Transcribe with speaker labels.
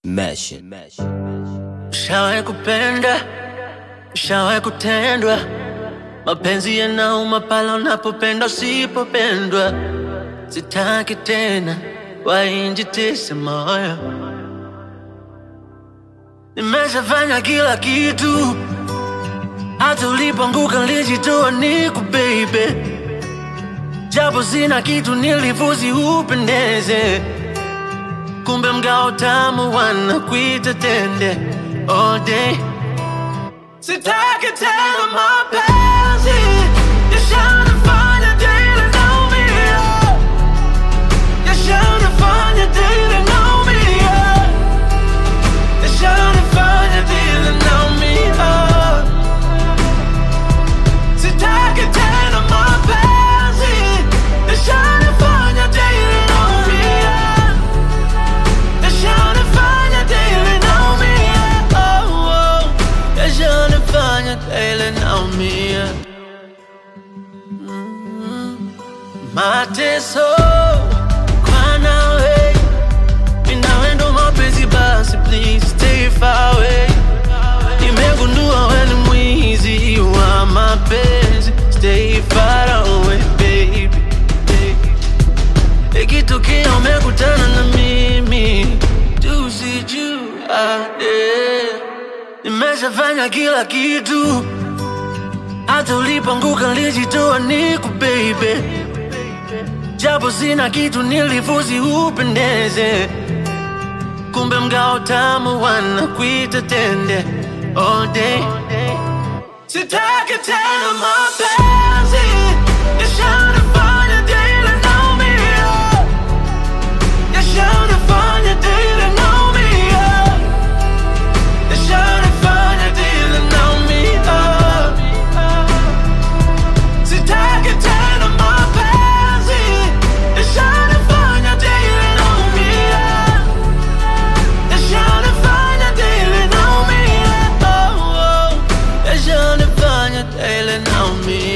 Speaker 1: Mesh.
Speaker 2: Shawahi kupenda, shawahi kutendwa, mapenzi yanauma pale unapopenda usipopendwa. Sitaki tena wainjitise moyo, nimeshafanya kila kitu, hata ulipoanguka nilijitoa niku baby, japo sina kitu nilifuzi upendeze kumbe mgao tamu wanakuita tende all day. Sitaki tena mapenzi yashanifanya daily naumia, yashanifanya daily naumia, yashanifanya daily naumia. Sitaki tena mapenzi yashanifanya daily naumia. Yashanifanya daily naumia, oh, oh. Yashanifanya daily naumia. Mm. Mateso kwa nawe, mimi nawe ndo mapenzi basi, please stay far away. Nimegundua wewe ni mwizi wa mapenzi, stay far away baby, baby. Ikitokea umekutana na mimi tusijuane. Nimeshafanya kila kitu, hata ulipoanguka nilijitoa niku baby, japo sina kitu nilifuzi upendeze, kumbe mgao tamu wanakuita tende all day. Sitaki tena mapenzi yashanifanya daily naumia, yashanifanya daily naumia, yashanifanya daily naumia. Sitaki tena mapenzi yashanifanya daily naumia, yashanifanya daily naumia, oh, oh. yashanifanya daily naumia.